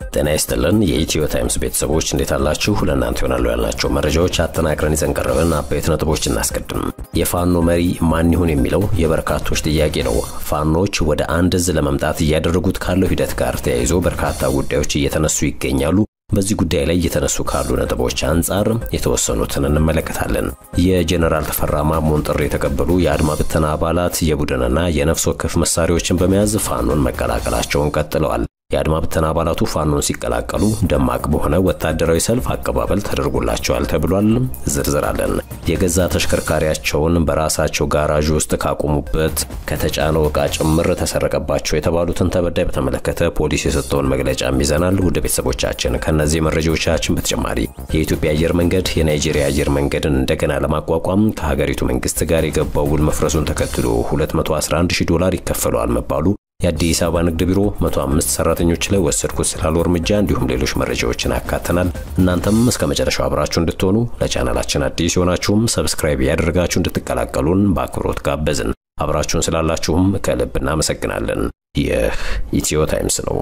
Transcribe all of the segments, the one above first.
ጤና ይስጥልን የኢትዮ ታይምስ ቤተሰቦች እንዴት አላችሁ? ለእናንተ ይሆናሉ ያልናቸው መረጃዎች አጠናቅረን ይዘን ቀረብን። አበይት ነጥቦች እናስቀድም። የፋኖ መሪ ማን ይሁን የሚለው የበርካቶች ጥያቄ ነው። ፋኖች ወደ አንድ እዝ ለመምጣት እያደረጉት ካለው ሂደት ጋር ተያይዞ በርካታ ጉዳዮች እየተነሱ ይገኛሉ። በዚህ ጉዳይ ላይ እየተነሱ ካሉ ነጥቦች አንጻር የተወሰኑትን እንመለከታለን። የጀኔራል ተፈራ ማሞን ጥሪ የተቀበሉ የአድማ ብተና አባላት የቡድንና የነፍስ ወከፍ መሳሪያዎችን በመያዝ ፋኖን መቀላቀላቸውን ቀጥለዋል። የአድማ ብተና አባላቱ ፋኖን ሲቀላቀሉ ደማቅ በሆነ ወታደራዊ ሰልፍ አቀባበል ተደርጎላቸዋል ተብሏል። ዝርዝር አለን። የገዛ ተሽከርካሪያቸውን በራሳቸው ጋራዥ ውስጥ ካቆሙበት ከተጫነው ዕቃ ጭምር ተሰረቀባቸው የተባሉትን ተበዳይ በተመለከተ ፖሊስ የሰጠውን መግለጫም ይዘናል። ውድ ቤተሰቦቻችን ከእነዚህ መረጃዎቻችን በተጨማሪ የኢትዮጵያ አየር መንገድ የናይጄሪያ አየር መንገድን እንደገና ለማቋቋም ከሀገሪቱ መንግስት ጋር የገባው ውል መፍረሱን ተከትሎ 211 ሺህ ዶላር ይከፈለዋል መባሉ የአዲስ አበባ ንግድ ቢሮ 105 ሰራተኞች ላይ ወሰድኩት ስላለው እርምጃ እንዲሁም ሌሎች መረጃዎችን አካተናል። እናንተም እስከ መጨረሻው አብራችሁ እንድትሆኑ ለቻናላችን አዲስ የሆናችሁም ሰብስክራይብ ያደረጋችሁ እንድትቀላቀሉን በአክብሮት ጋበዝን። አብራችሁን ስላላችሁም ከልብ እናመሰግናለን። ይህ ኢትዮ ታይምስ ነው።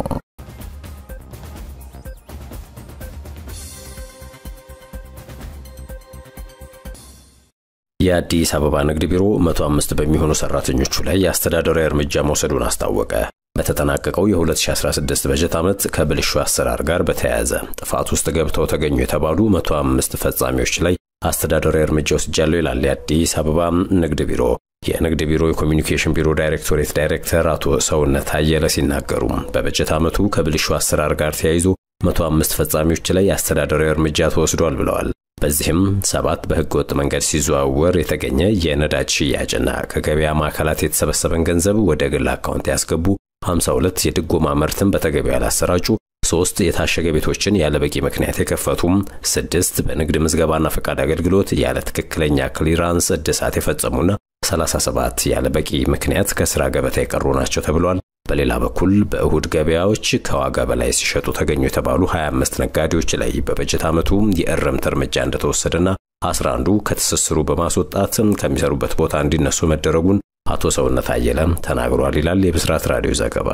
የአዲስ አበባ ንግድ ቢሮ 105 በሚሆኑ ሰራተኞቹ ላይ የአስተዳደራዊ እርምጃ መውሰዱን አስታወቀ። በተጠናቀቀው የ2016 በጀት ዓመት ከብልሹ አሰራር ጋር በተያያዘ ጥፋት ውስጥ ገብተው ተገኙ የተባሉ 105 ፈጻሚዎች ላይ አስተዳደራዊ እርምጃ ወስጃለሁ ይላል የአዲስ አበባ ንግድ ቢሮ። የንግድ ቢሮ የኮሚኒኬሽን ቢሮ ዳይሬክቶሬት ዳይሬክተር አቶ ሰውነት አየለ ሲናገሩ በበጀት ዓመቱ ከብልሹ አሰራር ጋር ተያይዞ 105 ፈጻሚዎች ላይ የአስተዳደራዊ እርምጃ ተወስዷል ብለዋል። በዚህም ሰባት በሕገ ወጥ መንገድ ሲዘዋወር የተገኘ የነዳጅ ሽያጭና ከገበያ ማዕከላት የተሰበሰበን ገንዘብ ወደ ግል አካውንት ያስገቡ 52 የድጎማ ምርትን በተገቢው ያላሰራጩ ሶስት የታሸገ ቤቶችን ያለ በቂ ምክንያት የከፈቱም ስድስት በንግድ ምዝገባና ፈቃድ አገልግሎት ያለ ትክክለኛ ክሊራንስ እድሳት የፈጸሙና 37 ያለ በቂ ምክንያት ከስራ ገበታ የቀሩ ናቸው ተብሏል። በሌላ በኩል በእሁድ ገበያዎች ከዋጋ በላይ ሲሸጡ ተገኙ የተባሉ 25 ነጋዴዎች ላይ በበጀት ዓመቱ የእርምት እርምጃ እንደተወሰደና 11ዱ ከትስስሩ በማስወጣት ከሚሰሩበት ቦታ እንዲነሱ መደረጉን አቶ ሰውነት አየለ ተናግሯል ይላል የብስራት ራዲዮ ዘገባ።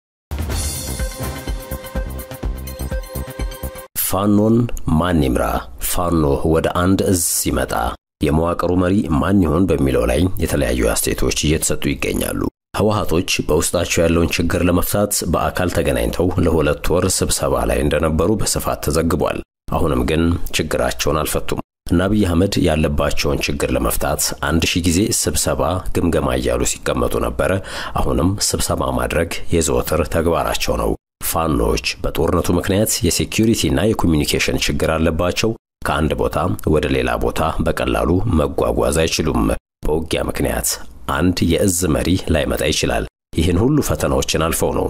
ፋኖን ማን ይምራ? ፋኖ ወደ አንድ እዝ ሲመጣ የመዋቅሩ መሪ ማን ይሆን በሚለው ላይ የተለያዩ አስተያየቶች እየተሰጡ ይገኛሉ። ህወሓቶች በውስጣቸው ያለውን ችግር ለመፍታት በአካል ተገናኝተው ለሁለት ወር ስብሰባ ላይ እንደነበሩ በስፋት ተዘግቧል። አሁንም ግን ችግራቸውን አልፈቱም እና አብይ አህመድ ያለባቸውን ችግር ለመፍታት አንድ ሺህ ጊዜ ስብሰባ ግምገማ እያሉ ሲቀመጡ ነበረ። አሁንም ስብሰባ ማድረግ የዘወትር ተግባራቸው ነው። ፋኖች በጦርነቱ ምክንያት የሴኪዩሪቲና የኮሚኒኬሽን ችግር አለባቸው። ከአንድ ቦታ ወደ ሌላ ቦታ በቀላሉ መጓጓዝ አይችሉም። በውጊያ ምክንያት አንድ የእዝ መሪ ላይመጣ ይችላል። ይህን ሁሉ ፈተናዎችን አልፈው ነው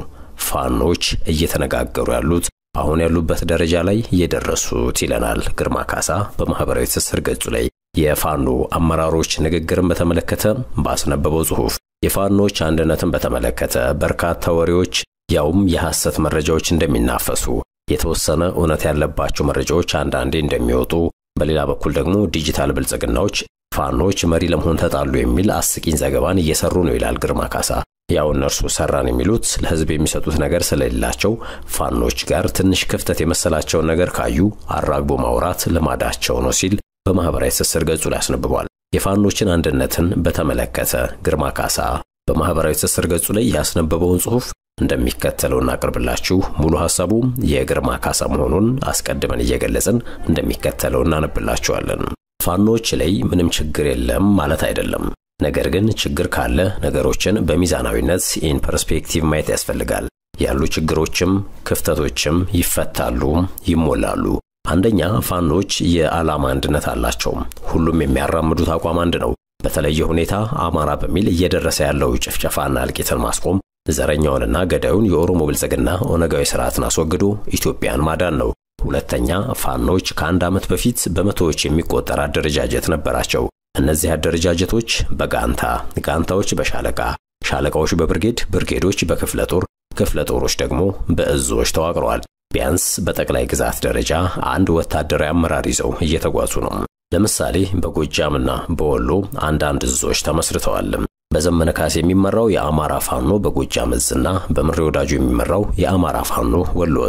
ፋኖች እየተነጋገሩ ያሉት አሁን ያሉበት ደረጃ ላይ የደረሱት ይለናል ግርማ ካሳ በማህበራዊ ትስስር ገጹ ላይ የፋኖ አመራሮች ንግግርን በተመለከተ ባስነበበው ጽሑፍ የፋኖች አንድነትን በተመለከተ በርካታ ወሬዎች ያውም የሐሰት መረጃዎች እንደሚናፈሱ የተወሰነ እውነት ያለባቸው መረጃዎች አንዳንዴ እንደሚወጡ፣ በሌላ በኩል ደግሞ ዲጂታል ብልጽግናዎች ፋኖች መሪ ለመሆን ተጣሉ የሚል አስቂኝ ዘገባን እየሰሩ ነው ይላል ግርማ ካሳ። ያው እነርሱ ሰራን የሚሉት ለሕዝብ የሚሰጡት ነገር ስለሌላቸው ፋኖች ጋር ትንሽ ክፍተት የመሰላቸውን ነገር ካዩ አራግቦ ማውራት ልማዳቸው ነው ሲል በማኅበራዊ ትስስር ገጹ ላይ አስነብቧል። የፋኖችን አንድነትን በተመለከተ ግርማ ካሳ በማኅበራዊ ትስስር ገጹ ላይ ያስነበበውን ጽሑፍ እንደሚከተለው እናቅርብላችሁ። ሙሉ ሐሳቡ የግርማ ካሳ መሆኑን አስቀድመን እየገለጽን እንደሚከተለው እናነብላችኋለን። ፋኖች ላይ ምንም ችግር የለም ማለት አይደለም። ነገር ግን ችግር ካለ ነገሮችን በሚዛናዊነት ኢን ፐርስፔክቲቭ ማየት ያስፈልጋል። ያሉ ችግሮችም ክፍተቶችም ይፈታሉ፣ ይሞላሉ። አንደኛ ፋኖች የዓላማ አንድነት አላቸው። ሁሉም የሚያራምዱት አቋም አንድ ነው። በተለየ ሁኔታ አማራ በሚል እየደረሰ ያለው ጭፍጨፋና እልቂትን ማስቆም፣ ዘረኛውንና ገዳዩን የኦሮሞ ብልጽግና ኦነጋዊ ስርዓትን አስወግዶ ኢትዮጵያን ማዳን ነው። ሁለተኛ ፋኖች ከአንድ ዓመት በፊት በመቶዎች የሚቆጠር አደረጃጀት ነበራቸው። እነዚህ አደረጃጀቶች በጋንታ ጋንታዎች በሻለቃ ሻለቃዎች በብርጌድ ብርጌዶች በክፍለ ጦር ክፍለ ጦሮች ደግሞ በእዞች ተዋቅረዋል። ቢያንስ በጠቅላይ ግዛት ደረጃ አንድ ወታደራዊ አመራር ይዘው እየተጓዙ ነው። ለምሳሌ በጎጃምና በወሎ አንዳንድ እዞች ተመስርተዋል። በዘመነ ካሴ የሚመራው የአማራ ፋኖ በጎጃም እዝና በምሬ ወዳጁ የሚመራው የአማራ ፋኖ ወሎ እዝ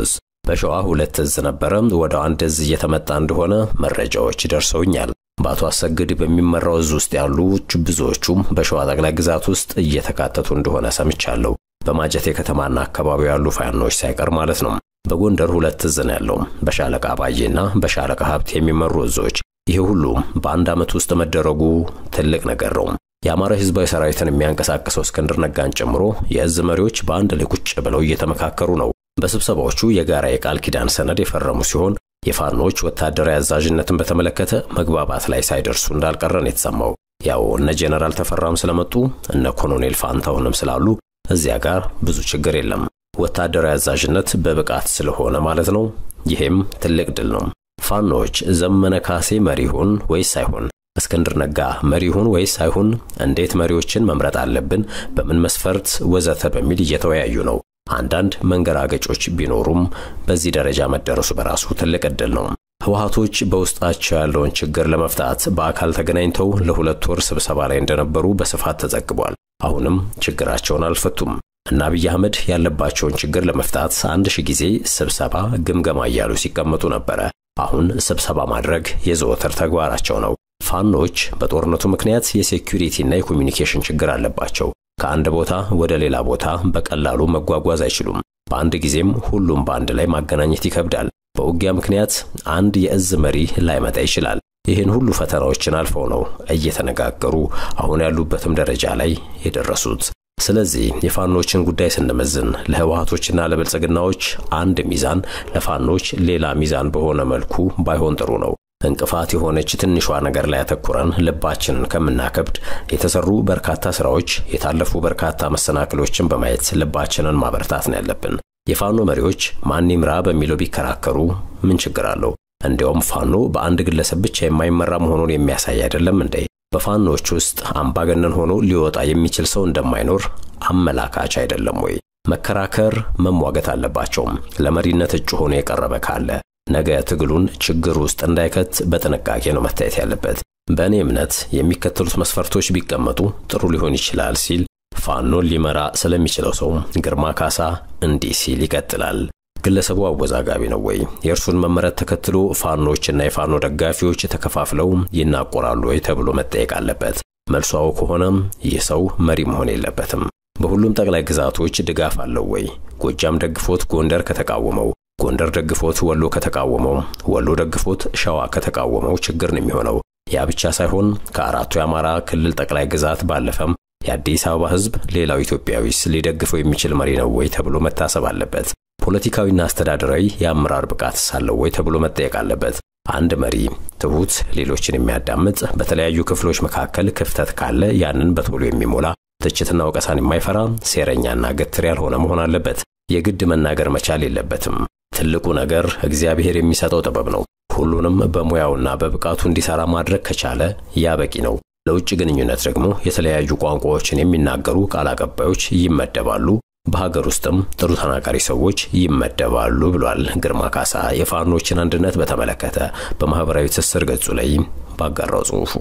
በሸዋ ሁለት እዝ ነበረ፣ ወደ አንድ እዝ እየተመጣ እንደሆነ መረጃዎች ደርሰውኛል። በአቶ አሰግድ በሚመራው እዝ ውስጥ ያሉ ብዙዎቹም በሸዋ ጠቅላይ ግዛት ውስጥ እየተካተቱ እንደሆነ ሰምቻለሁ። በማጀቴ ከተማና አካባቢው ያሉ ፋኖች ሳይቀር ማለት ነው። በጎንደር ሁለት እዝ ነው ያለው፣ በሻለቃ ባዬና በሻለቃ ሀብት የሚመሩ እዞች። ይሄ ሁሉ በአንድ ዓመት ውስጥ መደረጉ ትልቅ ነገር ነው። የአማራ ህዝባዊ ሰራዊትን የሚያንቀሳቅሰው እስክንድር ነጋን ጨምሮ የእዝ መሪዎች በአንድ ላይ ቁጭ ብለው እየተመካከሩ ነው። በስብሰባዎቹ የጋራ የቃል ኪዳን ሰነድ የፈረሙ ሲሆን የፋኖች ወታደራዊ አዛዥነትን በተመለከተ መግባባት ላይ ሳይደርሱ እንዳልቀረን የተሰማው ያው እነ ጄኔራል ተፈራም ስለመጡ እነ ኮሎኔል ፋንታሁንም ስላሉ እዚያ ጋር ብዙ ችግር የለም። ወታደራዊ አዛዥነት በብቃት ስለሆነ ማለት ነው። ይሄም ትልቅ ድል ነው። ፋኖች ዘመነ ካሴ መሪ ይሁን ወይስ አይሁን፣ እስክንድር ነጋ መሪ ይሁን ወይስ አይሁን፣ እንዴት መሪዎችን መምረጥ አለብን፣ በምን መስፈርት ወዘተ በሚል እየተወያዩ ነው። አንዳንድ መንገራገጮች ቢኖሩም በዚህ ደረጃ መደረሱ በራሱ ትልቅ ዕድል ነው። ህወሓቶች በውስጣቸው ያለውን ችግር ለመፍታት በአካል ተገናኝተው ለሁለት ወር ስብሰባ ላይ እንደነበሩ በስፋት ተዘግቧል። አሁንም ችግራቸውን አልፈቱም እና አብይ አህመድ ያለባቸውን ችግር ለመፍታት አንድ ሺህ ጊዜ ስብሰባ፣ ግምገማ እያሉ ሲቀመጡ ነበረ። አሁን ስብሰባ ማድረግ የዘወትር ተግባራቸው ነው። ፋኖች በጦርነቱ ምክንያት የሴኩሪቲና የኮሚኒኬሽን ችግር አለባቸው። ከአንድ ቦታ ወደ ሌላ ቦታ በቀላሉ መጓጓዝ አይችሉም። በአንድ ጊዜም ሁሉም በአንድ ላይ ማገናኘት ይከብዳል። በውጊያ ምክንያት አንድ የእዝ መሪ ላይመጣ ይችላል። ይህን ሁሉ ፈተናዎችን አልፈው ነው እየተነጋገሩ አሁን ያሉበትም ደረጃ ላይ የደረሱት። ስለዚህ የፋኖችን ጉዳይ ስንመዝን ለህወሓቶችና ለብልጽግናዎች አንድ ሚዛን፣ ለፋኖች ሌላ ሚዛን በሆነ መልኩ ባይሆን ጥሩ ነው። እንቅፋት የሆነች ትንሿ ነገር ላይ ያተኩረን ልባችንን ከምናከብድ የተሰሩ በርካታ ስራዎች፣ የታለፉ በርካታ መሰናክሎችን በማየት ልባችንን ማበርታት ነው ያለብን። የፋኖ መሪዎች ማን ይምራ በሚለው ቢከራከሩ ምን ችግር አለው? እንዲያውም ፋኖ በአንድ ግለሰብ ብቻ የማይመራ መሆኑን የሚያሳይ አይደለም እንዴ? በፋኖች ውስጥ አምባገነን ሆኖ ሊወጣ የሚችል ሰው እንደማይኖር አመላካች አይደለም ወይ? መከራከር፣ መሟገት አለባቸውም። ለመሪነት እጩ ሆኖ የቀረበ ካለ ነገ ትግሉን ችግር ውስጥ እንዳይከት በጥንቃቄ ነው መታየት ያለበት። በእኔ እምነት የሚከተሉት መስፈርቶች ቢቀመጡ ጥሩ ሊሆን ይችላል ሲል ፋኖን ሊመራ ስለሚችለው ሰው ግርማ ካሳ እንዲህ ሲል ይቀጥላል። ግለሰቡ አወዛጋቢ ነው ወይ? የእርሱን መመረት ተከትሎ ፋኖችና የፋኖ ደጋፊዎች ተከፋፍለው ይናቆራሉ ወይ ተብሎ መጠየቅ አለበት። መልሱ አዎ ከሆነ ይህ ሰው መሪ መሆን የለበትም። በሁሉም ጠቅላይ ግዛቶች ድጋፍ አለው ወይ? ጎጃም ደግፎት ጎንደር ከተቃወመው ጎንደር ደግፎት ወሎ ከተቃወመው፣ ወሎ ደግፎት ሸዋ ከተቃወመው ችግር ነው የሚሆነው። ያ ብቻ ሳይሆን ከአራቱ የአማራ ክልል ጠቅላይ ግዛት ባለፈም የአዲስ አበባ ሕዝብ ሌላው ኢትዮጵያዊስ ሊደግፈው የሚችል መሪ ነው ወይ ተብሎ መታሰብ አለበት። ፖለቲካዊና አስተዳደራዊ የአመራር ብቃት ሳለው ወይ ተብሎ መጠየቅ አለበት። አንድ መሪ ትሁት፣ ሌሎችን የሚያዳምጥ፣ በተለያዩ ክፍሎች መካከል ክፍተት ካለ ያንን በቶሎ የሚሞላ ትችትና ወቀሳን የማይፈራ ሴረኛና ገትር ያልሆነ መሆን አለበት። የግድ መናገር መቻል የለበትም። ትልቁ ነገር እግዚአብሔር የሚሰጠው ጥበብ ነው። ሁሉንም በሙያውና በብቃቱ እንዲሰራ ማድረግ ከቻለ ያ በቂ ነው። ለውጭ ግንኙነት ደግሞ የተለያዩ ቋንቋዎችን የሚናገሩ ቃል አቀባዮች ይመደባሉ። በሀገር ውስጥም ጥሩ ተናጋሪ ሰዎች ይመደባሉ ብሏል ግርማ ካሳ የፋኖችን አንድነት በተመለከተ በማህበራዊ ትስስር ገጹ ላይ ባጋራው ጽሑፉ።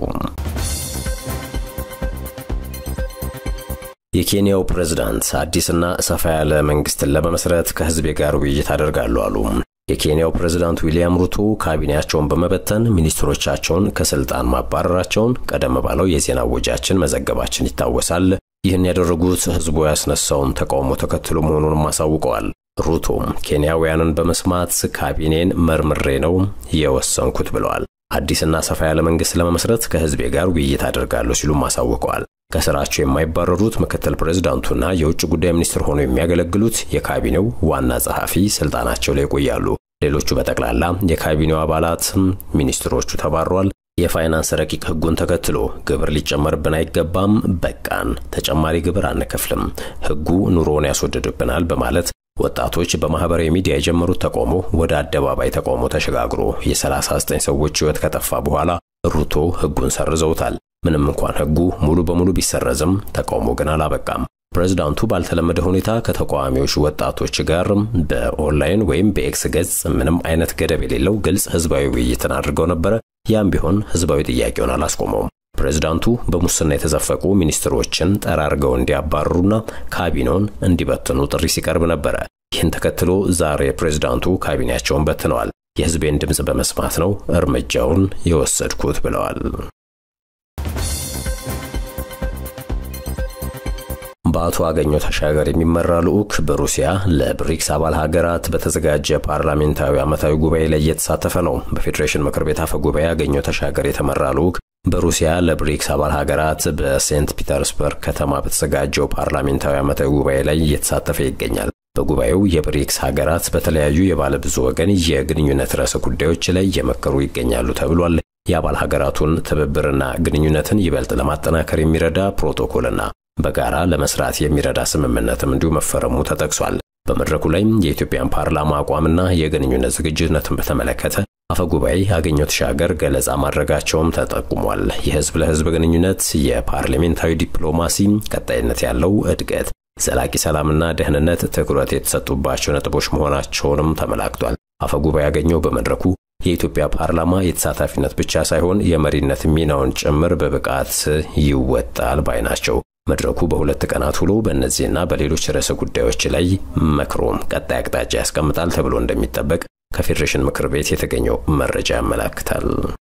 የኬንያው ፕሬዝዳንት አዲስና ሰፋ ያለ መንግስትን ለመመስረት ከህዝቤ ጋር ውይይት አደርጋሉ አሉ። የኬንያው ፕሬዝዳንት ዊልያም ሩቶ ካቢኔያቸውን በመበተን ሚኒስትሮቻቸውን ከስልጣን ማባረራቸውን ቀደም ባለው የዜና ወጃችን መዘገባችን ይታወሳል። ይህን ያደረጉት ህዝቡ ያስነሳውን ተቃውሞ ተከትሎ መሆኑንም አሳውቀዋል። ሩቶም ኬንያውያንን በመስማት ካቢኔን መርምሬ ነው የወሰንኩት ብለዋል። አዲስና ሰፋ ያለ መንግስት ለመመስረት ከህዝቤ ጋር ውይይት አደርጋለሁ ሲሉም አሳውቀዋል። ከስራቸው የማይባረሩት ምክትል ፕሬዝዳንቱና የውጭ ጉዳይ ሚኒስትር ሆነው የሚያገለግሉት የካቢኔው ዋና ጸሐፊ ስልጣናቸው ላይ ይቆያሉ። ሌሎቹ በጠቅላላ የካቢኔው አባላት ሚኒስትሮቹ ተባረዋል። የፋይናንስ ረቂቅ ህጉን ተከትሎ ግብር ሊጨመርብን አይገባም፣ በቃን፣ ተጨማሪ ግብር አንከፍልም፣ ህጉ ኑሮውን ያስወድድብናል በማለት ወጣቶች በማህበራዊ ሚዲያ የጀመሩት ተቃውሞ ወደ አደባባይ ተቃውሞ ተሸጋግሮ የ39 ሰዎች ህይወት ከጠፋ በኋላ ሩቶ ህጉን ሰርዘውታል። ምንም እንኳን ህጉ ሙሉ በሙሉ ቢሰረዝም ተቃውሞ ግን አላበቃም። ፕሬዝዳንቱ ባልተለመደ ሁኔታ ከተቃዋሚዎች ወጣቶች ጋር በኦንላይን ወይም በኤክስ ገጽ ምንም አይነት ገደብ የሌለው ግልጽ ህዝባዊ ውይይትን አድርገው ነበረ። ያም ቢሆን ህዝባዊ ጥያቄውን አላስቆመውም። ፕሬዝዳንቱ በሙስና የተዘፈቁ ሚኒስትሮችን ጠራርገው እንዲያባርሩና ካቢኔውን እንዲበትኑ ጥሪ ሲቀርብ ነበረ። ይህን ተከትሎ ዛሬ ፕሬዝዳንቱ ካቢኔያቸውን በትነዋል። የህዝቤን ድምፅ በመስማት ነው እርምጃውን የወሰድኩት ብለዋል። በአቶ አገኘሁ ተሻገር የሚመራ ልዑክ በሩሲያ ለብሪክስ አባል ሀገራት በተዘጋጀ ፓርላሜንታዊ ዓመታዊ ጉባኤ ላይ እየተሳተፈ ነው። በፌዴሬሽን ምክር ቤት አፈ ጉባኤ አገኘሁ ተሻገር የተመራ ልዑክ በሩሲያ ለብሪክስ አባል ሀገራት በሴንት ፒተርስበርግ ከተማ በተዘጋጀው ፓርላሜንታዊ ዓመታዊ ጉባኤ ላይ እየተሳተፈ ይገኛል። በጉባኤው የብሪክስ ሀገራት በተለያዩ የባለ ብዙ ወገን የግንኙነት ርዕሰ ጉዳዮች ላይ እየመከሩ ይገኛሉ ተብሏል። የአባል ሀገራቱን ትብብርና ግንኙነትን ይበልጥ ለማጠናከር የሚረዳ ፕሮቶኮልና በጋራ ለመስራት የሚረዳ ስምምነትም እንዲሁ መፈረሙ ተጠቅሷል። በመድረኩ ላይ የኢትዮጵያን ፓርላማ አቋምና የግንኙነት ዝግጁነትን በተመለከተ አፈጉባኤ አገኘሁ ተሻገር ገለጻ ማድረጋቸውም ተጠቁሟል። የህዝብ ለህዝብ ግንኙነት፣ የፓርላሜንታዊ ዲፕሎማሲ፣ ቀጣይነት ያለው እድገት፣ ዘላቂ ሰላምና ደህንነት ትኩረት የተሰጡባቸው ነጥቦች መሆናቸውንም ተመላክቷል። አፈጉባኤ አገኘሁ በመድረኩ የኢትዮጵያ ፓርላማ የተሳታፊነት ብቻ ሳይሆን የመሪነት ሚናውን ጭምር በብቃት ይወጣል ባይ ናቸው። መድረኩ በሁለት ቀናት ውሎ በእነዚህና በሌሎች ርዕሰ ጉዳዮች ላይ መክሮም ቀጣይ አቅጣጫ ያስቀምጣል ተብሎ እንደሚጠበቅ ከፌዴሬሽን ምክር ቤት የተገኘው መረጃ ያመላክታል።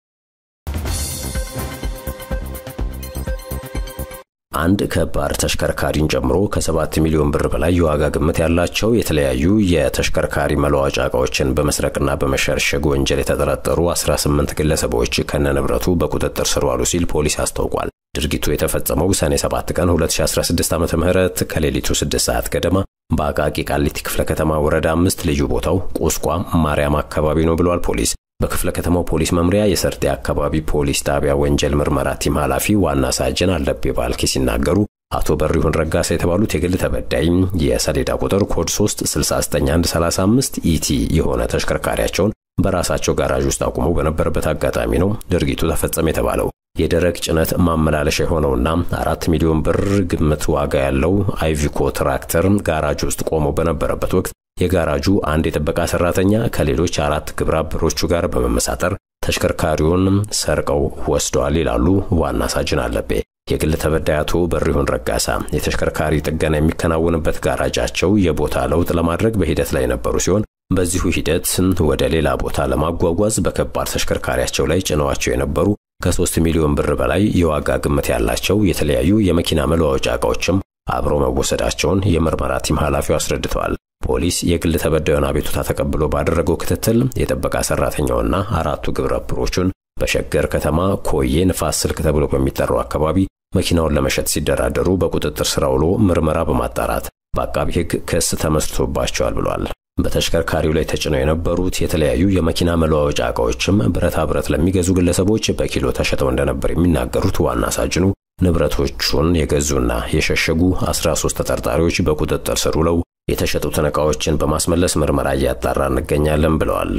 አንድ ከባድ ተሽከርካሪን ጨምሮ ከሰባት ሚሊዮን ብር በላይ የዋጋ ግምት ያላቸው የተለያዩ የተሽከርካሪ መለዋወጫ ዕቃዎችን በመስረቅና በመሸርሸግ ወንጀል የተጠረጠሩ 18 ግለሰቦች ከነንብረቱ በቁጥጥር ስር ዋሉ ሲል ፖሊስ አስታውቋል። ድርጊቱ የተፈጸመው ሰኔ 7 ቀን 2016 ዓ.ም ከሌሊቱ 6 ሰዓት ገደማ በአቃቂ ቃሊቲ ክፍለ ከተማ ወረዳ አምስት ልዩ ቦታው ቁስቋም ማርያም አካባቢ ነው ብሏል ፖሊስ። በክፍለ ከተማው ፖሊስ መምሪያ የሰርጤ አካባቢ ፖሊስ ጣቢያ ወንጀል ምርመራ ቲም ኃላፊ ዋና ሳጅን አለቤ ባልኬ ሲናገሩ አቶ በሪሁን ረጋሳ የተባሉት የግል ተበዳይ የሰሌዳ ቁጥር ኮድ 3 69135 ኢቲ የሆነ ተሽከርካሪያቸውን በራሳቸው ጋራዥ ውስጥ አቁመው በነበረበት አጋጣሚ ነው ድርጊቱ ተፈጸመ የተባለው። የደረቅ ጭነት ማመላለሻ የሆነውና አራት ሚሊዮን ብር ግምት ዋጋ ያለው አይቪኮ ትራክተር ጋራጅ ውስጥ ቆሞ በነበረበት ወቅት የጋራጁ አንድ የጥበቃ ሰራተኛ ከሌሎች አራት ግብረ አበሮቹ ጋር በመመሳጠር ተሽከርካሪውን ሰርቀው ወስደዋል ይላሉ ዋና ሳጅን አለቤ። የግል ተበዳይ አቶ በሪሁን ረጋሳ የተሽከርካሪ ጥገና የሚከናወንበት ጋራጃቸው የቦታ ለውጥ ለማድረግ በሂደት ላይ የነበሩ ሲሆን በዚሁ ሂደት ወደ ሌላ ቦታ ለማጓጓዝ በከባድ ተሽከርካሪያቸው ላይ ጭነዋቸው የነበሩ ከሶስት ሚሊዮን ብር በላይ የዋጋ ግምት ያላቸው የተለያዩ የመኪና መለዋወጫ ዕቃዎችም አብረው መወሰዳቸውን የምርመራ ቲም ኃላፊው አስረድተዋል። ፖሊስ የግል ተበዳዩን አቤቱታ ተቀብሎ ባደረገው ክትትል የጥበቃ ሰራተኛውና አራቱ ግብረ አበሮቹን በሸገር ከተማ ኮዬ ንፋስ ስልክ ተብሎ በሚጠራው አካባቢ መኪናውን ለመሸጥ ሲደራደሩ በቁጥጥር ስር ውሎ ምርመራ በማጣራት በአቃቢ ሕግ ክስ ተመስርቶባቸዋል ብሏል። በተሽከርካሪው ላይ ተጭነው የነበሩት የተለያዩ የመኪና መለዋወጫ ዕቃዎችም ብረታ ብረት ለሚገዙ ግለሰቦች በኪሎ ተሸጠው እንደነበር የሚናገሩት ዋና ሳጅኑ ንብረቶቹን የገዙና የሸሸጉ 13 ተጠርጣሪዎች በቁጥጥር ስር ውለው የተሸጡትን ዕቃዎችን በማስመለስ ምርመራ እያጣራ እንገኛለን ብለዋል።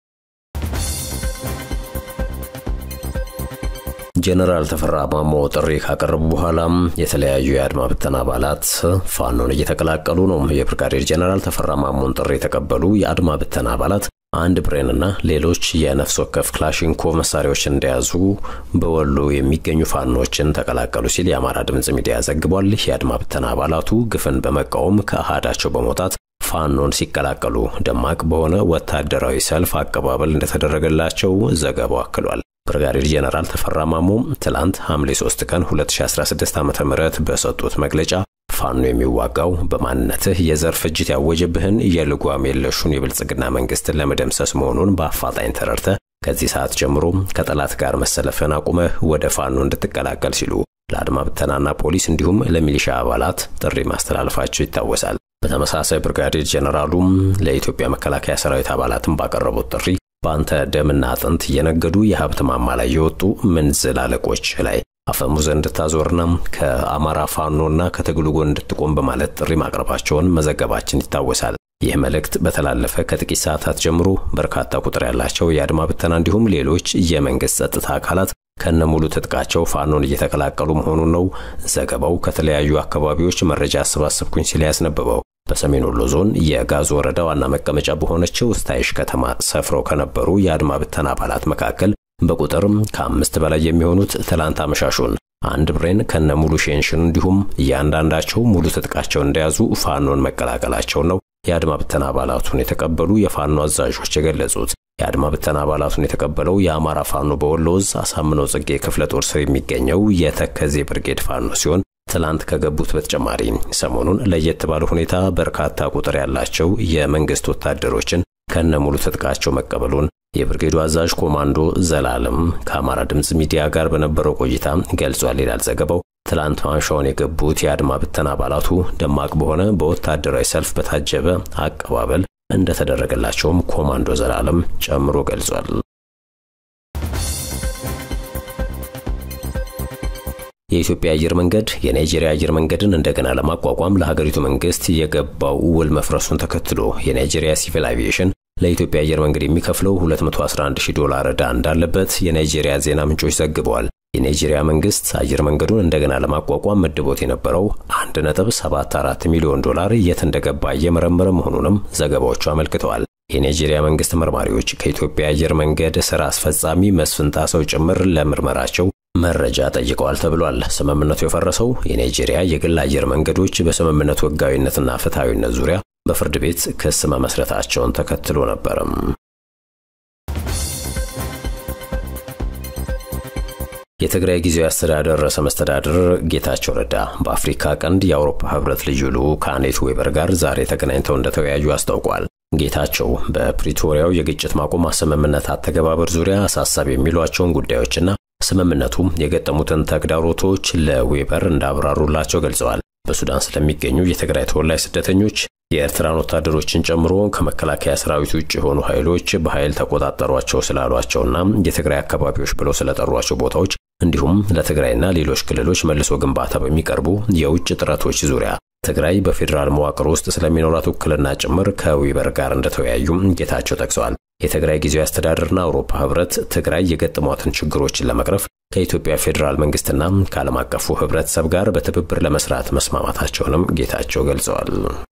ጄኔራል ተፈራ ማሞ ጥሪ ካቀረቡ በኋላም የተለያዩ የአድማ ብተና አባላት ፋኖን እየተቀላቀሉ ነው። የብርጋዴር ጄኔራል ተፈራ ማሞን ጥሪ የተቀበሉ የአድማ ብተና አባላት አንድ ብሬንና ሌሎች የነፍስ ወከፍ ክላሽንኮቭ መሳሪያዎችን እንደያዙ በወሎ የሚገኙ ፋኖችን ተቀላቀሉ ሲል የአማራ ድምፅ ሚዲያ ዘግቧል። የአድማ ብተና አባላቱ ግፍን በመቃወም ከአሃዳቸው በመውጣት ፋኖን ሲቀላቀሉ ደማቅ በሆነ ወታደራዊ ሰልፍ አቀባበል እንደተደረገላቸው ዘገባው አክሏል። ብርጋዴር ጄኔራል ተፈራ ማሞ ትላንት ሐምሌ 3 ቀን 2016 ዓ.ም በሰጡት መግለጫ ፋኖ የሚዋጋው በማንነትህ የዘር ፍጅት ያወጀብህን የልጓም የለሹን የብልጽግና መንግስትን ለመደምሰስ መሆኑን በአፋጣኝ ተረድተህ ከዚህ ሰዓት ጀምሮ ከጠላት ጋር መሰለፍን አቁመህ ወደ ፋኖ እንድትቀላቀል ሲሉ ለአድማ ብተናና ፖሊስ እንዲሁም ለሚሊሻ አባላት ጥሪ ማስተላለፋቸው ይታወሳል። በተመሳሳይ ብርጋዴር ጄኔራሉም ለኢትዮጵያ መከላከያ ሰራዊት አባላትን ባቀረቡት ጥሪ በአንተ ደምና አጥንት እየነገዱ የሀብት ማማ ላይ የወጡ ምንዝል አለቆች ላይ አፈሙዘ እንድታዞርና ከአማራ ፋኖና ከትግሉ ጎን እንድትቆም በማለት ጥሪ ማቅረባቸውን መዘገባችን ይታወሳል። ይህ መልእክት በተላለፈ ከጥቂት ሰዓታት ጀምሮ በርካታ ቁጥር ያላቸው የአድማ ብተና እንዲሁም ሌሎች የመንግስት ጸጥታ አካላት ከነሙሉ ትጥቃቸው ፋኖን እየተቀላቀሉ መሆኑን ነው ዘገባው ከተለያዩ አካባቢዎች መረጃ አሰባሰብኩኝ ሲል ያስነበበው። በሰሜን ወሎ ዞን የጋዞ ወረዳ ዋና መቀመጫ በሆነችው ስታይሽ ከተማ ሰፍረው ከነበሩ የአድማ ብተና አባላት መካከል በቁጥርም ከአምስት በላይ የሚሆኑት ትላንት አመሻሹን አንድ ብሬን ከነ ሙሉ ሼንሽን እንዲሁም እያንዳንዳቸው ሙሉ ትጥቃቸውን እንደያዙ ፋኖን መቀላቀላቸውን ነው የአድማ ብተና አባላቱን የተቀበሉ የፋኖ አዛዦች የገለጹት። የአድማ ብተና አባላቱን የተቀበለው የአማራ ፋኖ በወሎ ዕዝ አሳምነው ጽጌ ክፍለ ጦር ስር የሚገኘው የተከዜ ብርጌድ ፋኖ ሲሆን ትላንት ከገቡት በተጨማሪ ሰሞኑን ለየት ባለ ሁኔታ በርካታ ቁጥር ያላቸው የመንግስት ወታደሮችን ከነሙሉ ትጥቃቸው መቀበሉን የብርጌዱ አዛዥ ኮማንዶ ዘላለም ከአማራ ድምፅ ሚዲያ ጋር በነበረው ቆይታ ገልጿል ይላል ዘገባው። ትላንት ማምሻውን የገቡት የአድማ ብተና አባላቱ ደማቅ በሆነ በወታደራዊ ሰልፍ በታጀበ አቀባበል እንደተደረገላቸውም ኮማንዶ ዘላለም ጨምሮ ገልጿል። የኢትዮጵያ አየር መንገድ የናይጄሪያ አየር መንገድን እንደገና ለማቋቋም ለሀገሪቱ መንግስት የገባው ውል መፍረሱን ተከትሎ የናይጄሪያ ሲቪል አቪዬሽን ለኢትዮጵያ አየር መንገድ የሚከፍለው 211 ሺህ ዶላር ዕዳ እንዳለበት የናይጄሪያ ዜና ምንጮች ዘግበዋል። የናይጄሪያ መንግስት አየር መንገዱን እንደገና ለማቋቋም መድቦት የነበረው 1.74 ሚሊዮን ዶላር የት እንደገባ እየመረመረ መሆኑንም ዘገባዎቹ አመልክተዋል። የናይጄሪያ መንግስት መርማሪዎች ከኢትዮጵያ አየር መንገድ ስራ አስፈጻሚ መስፍን ጣሰው ጭምር ለምርመራቸው መረጃ ጠይቀዋል ተብሏል። ስምምነቱ የፈረሰው የናይጄሪያ የግል አየር መንገዶች በስምምነቱ ሕጋዊነትና ፍትሐዊነት ዙሪያ በፍርድ ቤት ክስ መመስረታቸውን ተከትሎ ነበርም። የትግራይ ጊዜያዊ አስተዳደር ርዕሰ መስተዳድር ጌታቸው ረዳ በአፍሪካ ቀንድ የአውሮፓ ህብረት ልዩ ልዑክ ከአኔት ዌበር ጋር ዛሬ ተገናኝተው እንደተወያዩ አስታውቋል። ጌታቸው በፕሪቶሪያው የግጭት ማቆም ስምምነት አተገባበር ዙሪያ አሳሳቢ የሚሏቸውን ጉዳዮችና ስምምነቱ የገጠሙትን ተግዳሮቶች ለዌበር እንዳብራሩላቸው ገልጸዋል። በሱዳን ስለሚገኙ የትግራይ ተወላጅ ስደተኞች የኤርትራን ወታደሮችን ጨምሮ ከመከላከያ ሰራዊት ውጭ የሆኑ ኃይሎች በኃይል ተቆጣጠሯቸው ስላሏቸውና የትግራይ አካባቢዎች ብለው ስለጠሯቸው ቦታዎች እንዲሁም ለትግራይና ሌሎች ክልሎች መልሶ ግንባታ በሚቀርቡ የውጭ ጥረቶች ዙሪያ ትግራይ በፌዴራል መዋቅር ውስጥ ስለሚኖራት ውክልና ጭምር ከዊበር ጋር እንደተወያዩ ጌታቸው ጠቅሰዋል። የትግራይ ጊዜያዊ አስተዳደርና አውሮፓ ህብረት ትግራይ የገጠሟትን ችግሮችን ለመቅረፍ ከኢትዮጵያ ፌዴራል መንግስትና ከዓለም አቀፉ ህብረተሰብ ጋር በትብብር ለመስራት መስማማታቸውንም ጌታቸው ገልጸዋል።